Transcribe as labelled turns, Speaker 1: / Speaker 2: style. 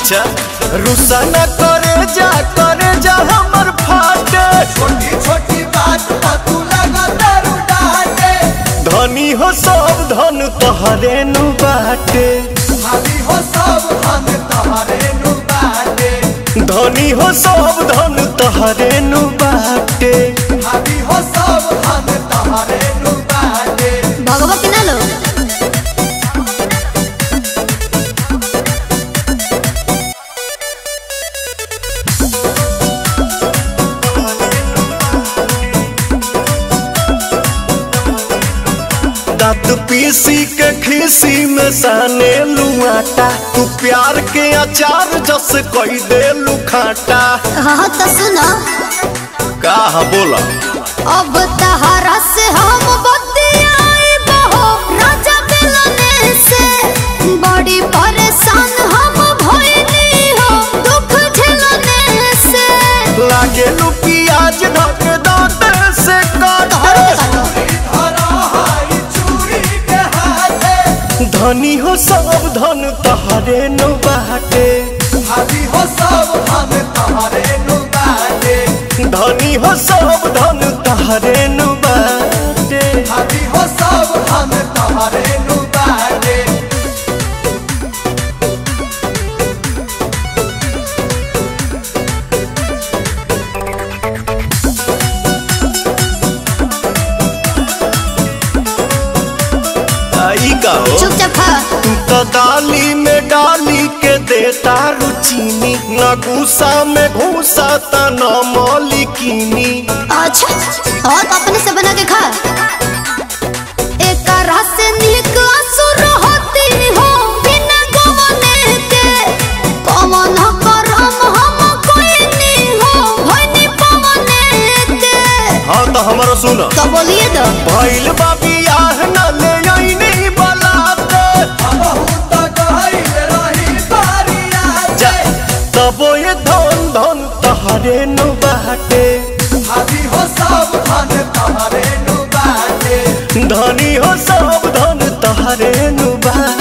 Speaker 1: अच्छा रुसा न करे जा करे जा हमर फाटे
Speaker 2: छोटी छोटी बात पर तू लगा दारू डाटे
Speaker 1: धनी हो सब धन तोहरे नु बाटे
Speaker 2: भाभी हो सब हम तोहरे नु बाटे
Speaker 1: धनी हो सब धन तोहरे नु बाटे
Speaker 2: भाभी हो सब हम तोहरे नु बाटे
Speaker 3: भगवा के ना लो
Speaker 1: दांत पीसी के खीसी में साने लुआटा तू प्यार के अचार जस कोई दे लुखाटा
Speaker 3: हाँ तो सुनो
Speaker 1: का बोला
Speaker 3: अब तहरा से हम बतियाई बहो राजा मिलने से बड़ी परेशान हम भइली हो दुख झेलने से
Speaker 1: लागे लू प्याज ढक दांत से
Speaker 3: तोहरो
Speaker 1: काटे
Speaker 3: के काटो
Speaker 2: धरा हाई चूड़ी के हाथे
Speaker 1: धनी हो सब धन तोहरे नु बाटे
Speaker 2: भाभी हो सब हम तोहरे नु बाटे
Speaker 1: धनी हो सब धन तोहरे नु बाटे
Speaker 2: भाभी हो सब हम तोहरे नु बाटे
Speaker 1: आई का हो
Speaker 3: चुपचाप खा
Speaker 1: तू तो दाली में डाली के देता रुचीनी न गुस्सा में घूसा त न मौलिकीनी
Speaker 3: अच्छा और अपने से बना के खा एक रस से नीक असुर होती हो बिना गवने के कमन करम हम कोई नहीं हो भनी पवने के
Speaker 1: हाँ तो हमारा सुन
Speaker 3: तो बोलिए तो
Speaker 1: भइल बाबी आह न ले आईनी बलाते
Speaker 2: बहुत गहिल रही बारिया
Speaker 1: जा तबो ये धन धन तहरे नु बाटे
Speaker 2: भाभी हो सब धन तोहरे नु बाटे
Speaker 1: धनी हो सब धन तहरे नु बाटे